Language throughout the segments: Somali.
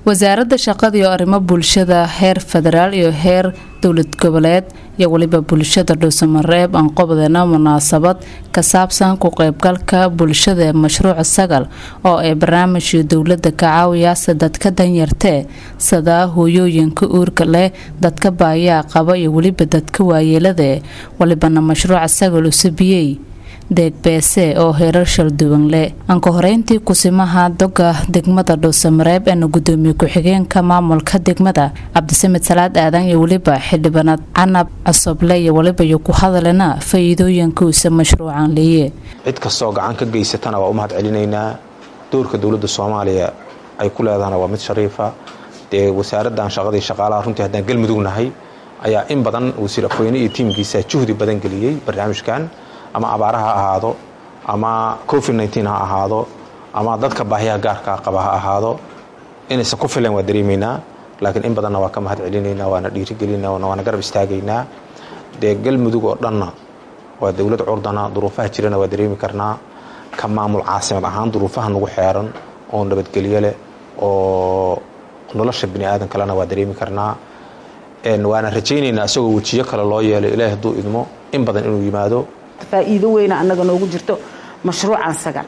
wasaaradda shaqada iyo arrimo bulshada heer federaal iyo heer dowlad goboleed iyo weliba bulshada dhuusamareeb aan qobdana munaasabad ka saabsan ku qeybgalka bulshada ee mashruuca sagal oo ay barnaamijkii dowlada ka caawiyaase dadka danyartee sadaa hooyooyinka uurka leh dadka baayaa qaba iyo weliba dadka waayeeladae walibana mashruuca sagal usabiyey deeg beese oo heerar shalduwan leh anka horeyntii kusimaha doga degmada dhuusamareeb eena gudoomiye ku-xigeenka maamulka degmada cabdisamed salaad aadan iyo weliba xildhibaanad canab cosoble iyo weliba iyo ku hadalena faa-iidooyinka uuse mashruucan leeye cid kastoo gacan ka geysatana waa u mahad celinaynaa doorka dowladda soomaaliya ay ku leedahana waa mid shariifa dee wasaaradan shaqadii shaqaalaha runtii haddaan galmudug nahay ayaa in badan wasiir afweyne iyo tiimkiisa juhdi badan geliyey barnaamijkan ama abaara ha ahaado ama covid nteen ha ahaado ama dadka baahiyaha gaarka qaba ha ahaado inaysan ku filan waa dareemaynaa laakiin in badanna waa ka mahad celinaynaa waana dhiirigelinaa waana garab istaagaynaa dee galmudug oo dhanna waa dowlad curdana duruufaha jirana waa dareemi karnaa ka maamul caasimad ahaan duruufaha nagu xeeran oo nabadgelyo leh oo nolosha bini aadan kalena waa dareemi karnaa waana rajaynaynaa isagoo wejiyo kale loo yeelay ilaahi hadduu idmo in badan inuu yimaado faa'iido weyna annaga noogu jirto mashruucan sagal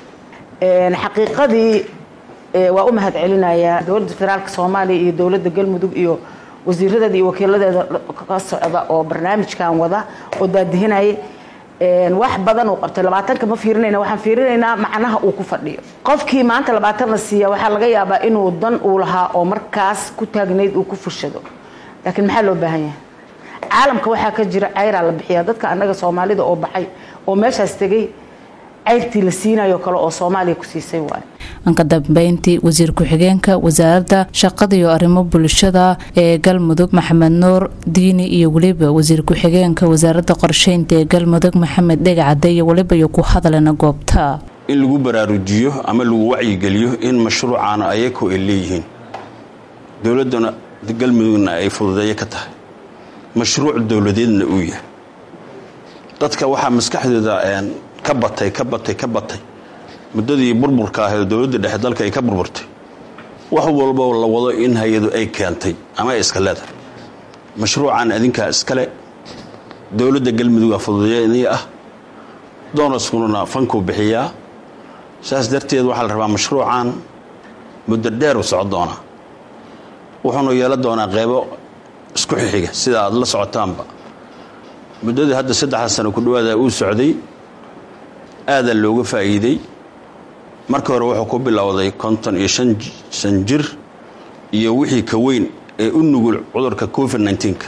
xaqiiqadii waa u mahad celinayaa dowladda federaalka soomaaliya iyo dowladda galmudug iyo wasiiradeeda iyo wakiiladeeda ka socda oo barnaamijkan wada oo daadihinaya wax badan uu qabtay labaatanka ma fiirinayna waxaan fiirinaynaa macnaha uu ku fadhiyo qofkii maanta labaatan la siiya waxaa laga yaabaa inuu dan uu lahaa oo markaas ku taagnayd uu ku fushado laakiin maxaa loo baahan yahay caalamka waxaa ka jira cayraa la bixiyaa dadka annaga soomaalida oo baxay oo meeshaas tegay cayrtii la siinayo kale oo soomaaliya ku siisay waayo anka dambeyntii wasiir ku-xigeenka wasaaradda shaqada iyo arrimo bulshada ee galmudug maxamed nuur diini iyo weliba wasiir ku-xigeenka wasaaradda qorsheynta ee galmudug maxamed dhegacade iyo weliba iyo ku hadalena goobta in lagu baraarujiyo ama lagu wacyigeliyo in mashruucaana ayako ay leeyihiin dowladana galmudugna ay fududeeyo ka tahay mashruuc dowladeedna uu yahay dadka waxaa maskaxdooda ka batay ka batay ka batay muddadii burburka ahayd dowladda dhexe dalka ay ka burburtay wax walba la wado in hay-adu ay keentay ama ay iska leedahay mashruucan adinkaa iskale dowladda galmuduga fududeynii ah doonaskununa fankuu bixiyaa saas darteed waxaa la rabaa mashruucan muddo dheer u soco doonaa wuxuunu yeelan doonaa qeybo isku xixiga sida aad la socotaanba muddadii hadda saddexda sano ku dhawaada uu socday aadaa looga faa'iiday marka hore wuxuu ku bilowday konton iyo shan jir iyo wixii ka weyn ee u nugul cudurka covid nnteenka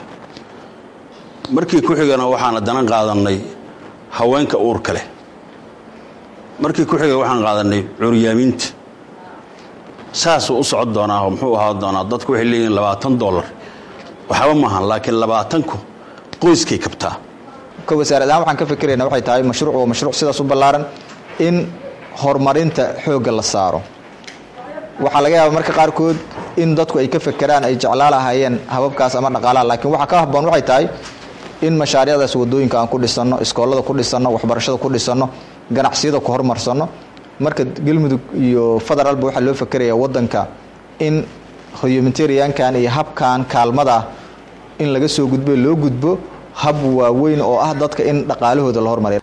markii ku xigana waxaan haddana qaadanay haweenka uurka leh markii ku xiga waxaan qaadanay curyaamiinta saasuu u socon doonaa oo muxuu ahaa doonaa dadku waxay leeyihiin labaatan dollar waxba maahan laakiin labaatanku qoyskay kabtaa ka wasaarad ahaan waxaan ka fikirayna waxay tahay mashruuc waa mashruuc sidaas u ballaaran in horumarinta xoogga la saaro waxaa laga yaaba marka qaarkood in dadku ay ka fekeraan ay jeclaa lahaayeen hababkaas ama dhaqaalaha laakiin waxaa ka habboon waxay tahay in mashaariicdaas wadooyinka aan ku dhisanno iskoolada ku dhisanno waxbarashada ku dhisanno ganacsiyada ku horumarsanno marka galmudug iyo federaalba waxaa loo fakerayaa wadanka in humanitariankan iyo habkan kaalmada ah in laga soo gudbo loo gudbo hab waaweyn oo ah dadka in dhaqaalahooda la hormariya